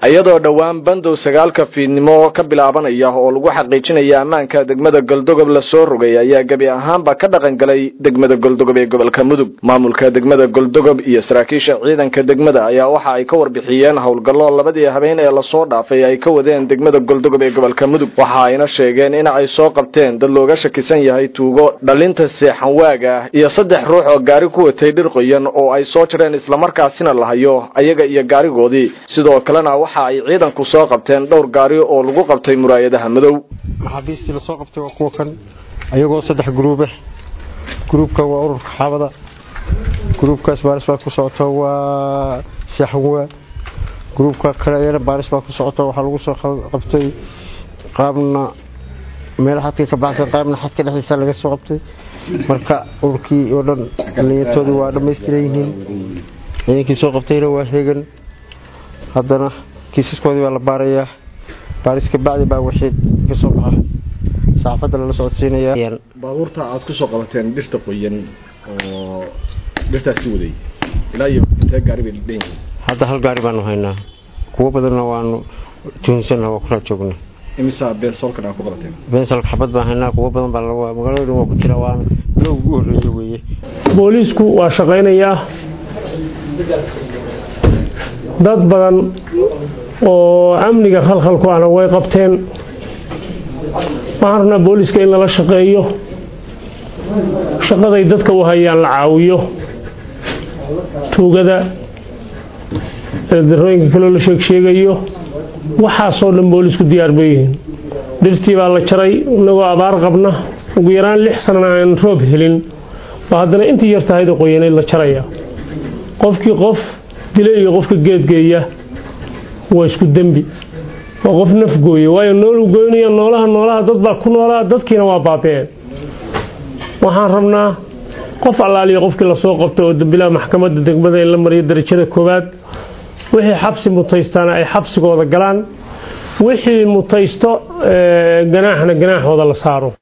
iyadoo dhowaan bandow sagaalka fiidnimo ka bilaabanaya oo lagu xaqiijinaya ammaanka degmada goldogob lasoo rogay ayaa gebi ahaanba ka dhaqan galay degmada goldogob ee gobolka mudug maamulka degmada goldogob iyo saraakiisha ciidanka degmada ayaa waxa ay ka warbixiyeen howlgallo labadii habeen ee lasoo dhaafay ay ka wadeen degmada goldogob ee gobolka mudug waxa ayna sheegeen in ay soo qabteen dad looga shakisan yahay tuugo dhalinta seexan waaga ah iyo saddex ruux oo gaari ku watay dhir qoyan oo ay soo jareen islamarkaasina lahayo ayaga iyo gaarigoodii sidoo kalena waxa ay ciidanku soo qabteen dhowr gaari oo lagu qabtay muraayadaha madow maxaabiistii lasoo qabtay waa kuwa kan ayagoo saddex gruube gruubka waa ururka xaabada gruubkaas baaris baa ku socoto waa seexanwaa gruubka kale ayana baaris baa ku socoto waxaa lagu soo qabtay qaabna meel xadka ka baxsan qaabna xadka dhexdiisa laga soo qabtay marka ururkii oo dhan dhallinyartoodii waa dhammaystiran yihiin ciidankii soo qabtayna waa heegan haddana kiisaskoodii baa la baarayaa baaris ka bacdi baa wixii ka soo baxa saxaafadda lala socodsiinayaa baabuurta aad ku soo qabateen dhirta qoyan oo dhirtaasi waday ilaa iyo intee gaari bay dhan yihiin hadda hal gaari baanu haynaa kuwo badanna waanu tuhunsannaha waa kula joognaa imisaa beensoolkan aad ku qabateen beensalka xabad baan haynaa kuwo badan baa magaalada dhan waa ku jira waana bilowga ugu horreeye weeye booliisku waa shaqaynayaa dad badan oo amniga khalkhalku ahna way qabteen waxaan rabnaa booliiska in lala shaqeeyo shaqaday dadka u hayaan la caawiyo tuugada darooyinka kaloo la sheegsheegayo waxaasoo dhan boolisku diyaar bay yihiin dhirtii baa la jaray inagoo abaar qabna ugu yaraan lix sanana aan roob helin oo haddana intii yar tahayda qoyanayd la jaraya qofkii qof dila iyo qofka geedgeeya waa isku dembi waa qof nafgooye waayo noolu goynaya noolaha noolaha dad baa ku noolaa dadkiina waa baabeen waxaan rabnaa qof allaaliya qofkii lasoo qabto oo dambilaha maxkamadda degmada in la mariyo darajada koowaad wixii xabsi mutaystaana ay xabsigooda galaan wixii mutaysto ganaaxna ganaaxooda la saaro